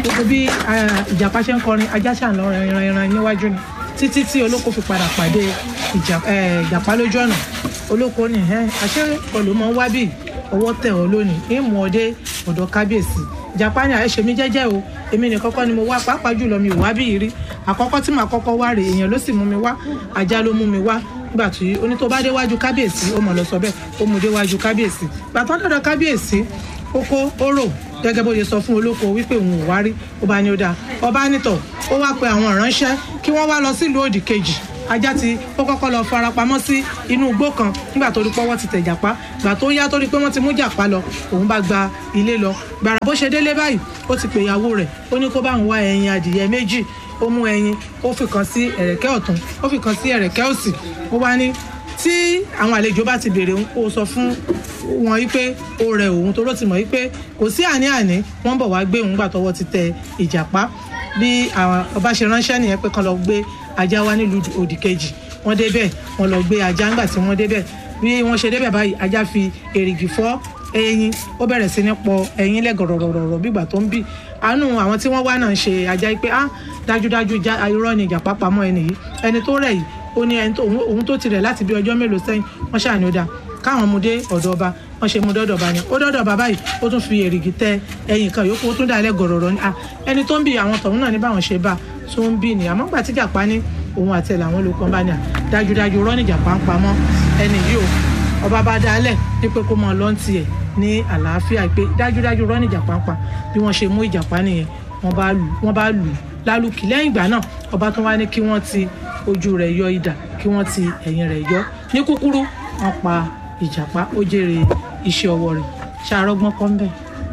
gbogbo bí ah, ìjàpá ṣe ń kọrin ajá ṣà ń lọ ìran ìran níwájú ni títí tí olóko fi padà pàdé ìjà- eh, ìjàpá lójú ọ̀nà olóko ní ẹ àṣẹ olùmọ̀ wá bí ọwọ́ tẹ̀ ọ́ lónìí ní mú ọ dé ọ̀dọ̀ kábíyèsí ìjàpá ni àṣẹ mi jẹ́jẹ́ o èmi ní kọ́kọ́ ni mo wá pàápàá jùlọ mi ò wá bí rí àkọ́kọ́ tí màá kọ́kọ́ wá rè èèyàn ló sì mú mi wá ajá ló mú mi wá nígbà tí oní tó bá déwájú kábíyèsí ó mọ̀ lọ sọ bẹ́ẹ̀ ó mú déwájú kábíyèsí gbàtọ́ dọ̀dọ̀ kábíyèsí ó kó ó rò gẹ́gẹ́ bó ṣe sọ fún olóko wípé òun ò wá rí ó bá ní ó dáa ọba nítọ̀ ó wá pe àwọn ìránṣẹ́ kí wọ́n wá lọ sílùú òdì kejì ajá ti ó kọ́kọ́ lọ farapamọ́ sí inú igbó kan nígbà tó rí pọ́wọ́ ti tẹ̀ jàpá gbà tó yá tó rí pé wọ́n ti mú jàpá lọ òun bá gba ilé lọ gbàrà bó ṣe délé báyìí ó ti pè ìyàwó rẹ̀ ó ní kó bá òun wá ẹyin adìyẹ méjì ó mú ẹyin ó fi kan sí ẹ̀rẹ̀kẹ́ ọ̀tún ó fi kan sí ẹ̀rẹ̀kẹ́ òsì ó wá ní tí àwọn àlejò bá ti béèrè òun kó sọ fún wọn wípé ó rẹ òun tó ló ti mọ̀ wípé kò sí àní-àní wọ́n bọ̀ wá gbé òun gbà tọwọ́ ti tẹ ìjàpá bí àwọn ọba ṣe ránṣẹ́ nìyẹn pé kán lọ gbé ajá wá nílùú òdì kejì wọ́n débẹ̀ wọ́n lọ gbé ajá ńgbà tí wọ́n débẹ̀ bí wọ́n ṣe débẹ̀ báyìí ajá fi èrìgì fọ́ ẹyin ó bẹ̀rẹ̀ sí ní pọ ẹyin lẹ́gọ̀rọ̀rọ̀rọ̀ bígbà tó ń bì àánú àwọn tí wọ́n wá náà ń ṣe ajá yìí pé ah dájúdájú já- irọ́ ni ìjàpá pamọ́ ẹni yìí ẹni tó rẹ̀ yìí ó ní ẹni tó òun- òun tó ti rẹ̀ láti bí ọjọ́ mélòó sẹ́yìn wọ́n ṣàní ó dáa káwọn mú dé ọ̀dọ̀ ọba wọ́n ṣe mú dọ́dọ̀ ọba yẹn ó dọ́dọ̀ ọba báyìí ó tún fi èrìgì tẹ ẹyin kan yòókù ó tún dà lẹ́gọ̀rọ̀rọ̀ ni ah ẹni tó ń bì àwọn tọ̀hún náà ní báwọn ṣe bá tó ń bì ní àmọ́ gbà tí jàpá ní òun àti ẹ̀ làwọn olùkọ́ bá ní à dájúdájú rọ́ ní jàpá ń pamọ́ ẹni yìí o ọba bá dálẹ̀ ní pé kó mọ lọ́ǹtì ẹ̀ ní àlàáfíà pé dájúdájú rọ́ ní ìjàpá ń pa bí wọ́n ṣe mú ìjàpá nìyẹn wọ́n bá lù wọ́n bá lù lálùkì lẹ́yìn ìgbà náà ọba tún wá ní kí wọ́n ti ojú rẹ̀ yọ idà kí wọ́n ti ẹ̀yìn rẹ̀ yọ ní kúkúrú wọ́n pa ìjàpá ó jèrè iṣẹ́ ọwọ́ rẹ̀ ṣàrọ́gbọ́n kọ́ ń bẹ̀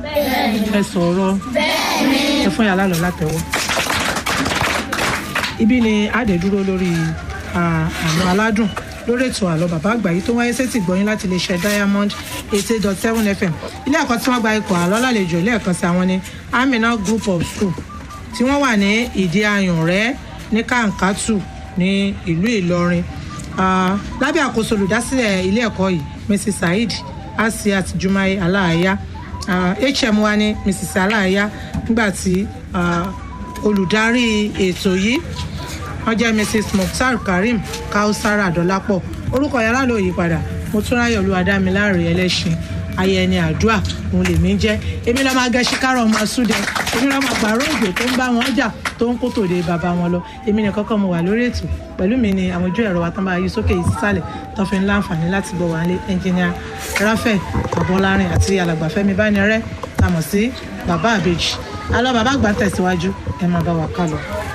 ẹ sọ̀rọ̀ ẹ fún yàrá lọ látẹ̀wọ́ ibi ni àdè dúró lórí ah, àlọ́ aládùn lórí ètò àlọ́ bàbá àgbà yìí tó wáyé sétí gbọ́yìn láti lè ṣe diamond eighty dot seven fm ilé ẹ̀kọ́ tí wọ́n gba ikọ̀ àlọ́ lálejò ilé ẹ̀kọ́ sí àwọn ní amina group of school tí wọ́n wà ní ìdí ayùn rẹ̀ ní kàǹkàtù ní ìlú ìlọrin Ah, lábẹ́ àkóso olùdásílẹ̀ ilé ẹ̀kọ́ yìí mrs saheed asiat jumai aláàyá Ah, hm wa ní mrs aláàyá nígbà tí ah, olùdarí ètò yìí wọ́n jẹ́ mrs mukhtar karim kausara adolapo orúkọ yàrá ló yí padà motúnráyọ̀ olúwadámiláre ẹlẹ́sìn ayẹni àdúà òun lèmi ń jẹ́ èmi lọ́ọ́ máa gẹ ṣíkárọ̀ ọmọ súdẹ èmi lọ́ọ́ máa pààrọ̀ òjò tó ń bá wọn jà tó ń kó tòde bàbá wọn lọ èmi nìkan kọ́ mo wà lórí ètò pẹ̀lú mi ni àwọn ojú ẹ̀rọ wa tán bá yí sókè yìí sísàlẹ̀ tó fi ń láǹfààní láti gbọ́ wálé ẹnjìníà ráfẹ̀ abọ́lárin àti alàgbàfẹ́mi bánirẹ́ tá a mọ̀ sí bàbá àbèjì alọ́ bàbá àgbà tẹ̀síwájú ẹ máa bá wa kálọ.